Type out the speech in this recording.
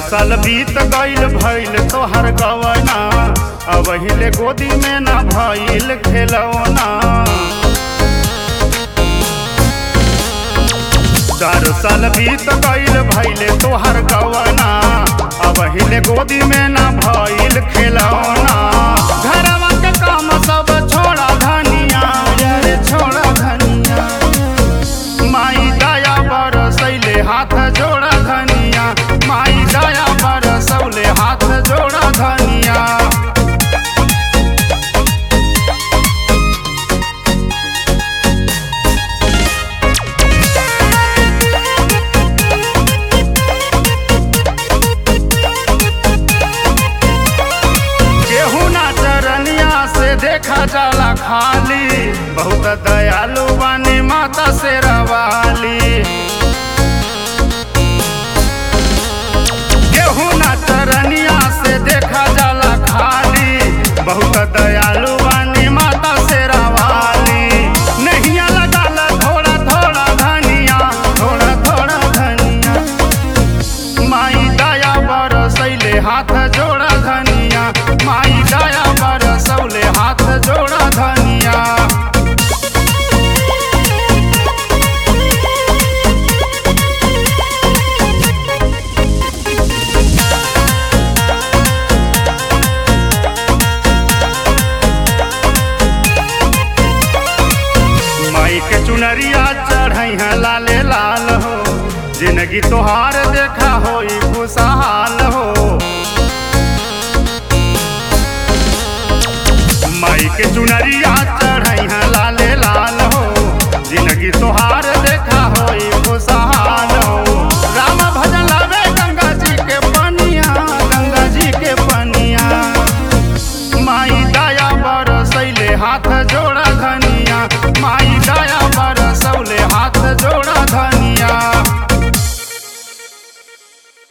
साल बीत गईल भइल तोहर गवना अब हिले गोदी में ना भइल खेलौना चार साल बीत गईल भइल तोहर गवना अब हिले गोदी में ना भइल खेलौना घरवा के काम सब छोड़ा धनिया रे छोड़ा धनिया माई दया बरसैले हाथ जोड़ा धनिया माई दया बरसौले हाथ जोड़ा धनिया केहू ना चरनिया से देखा जाला खाली बहुत दयालु बानी माता से रवाली केहू ना चरनिया से देखा जाला खाली बहुत दयालु बानी माता से रवाली नहिया लगाला थोड़ा थोड़ा धनिया थोड़ा थोड़ा धनिया माई दया बरसैले हाथ जोड़ा धनिया माई दया बरसौले हाथ जोड़ा धनिया माई के चुनरिया चढ़ई है लाले लाल हो जिंदगी तोहार देखा होई खुशहाल हो माई के चुनरिया चढ़ई है लाले लाल हो जिंदगी तोहार देखा होई खुशहाल हो राम भजन लावे गंगा जी के पनिया गंगा जी के पनिया माई दया बरसैले हाथ जोड़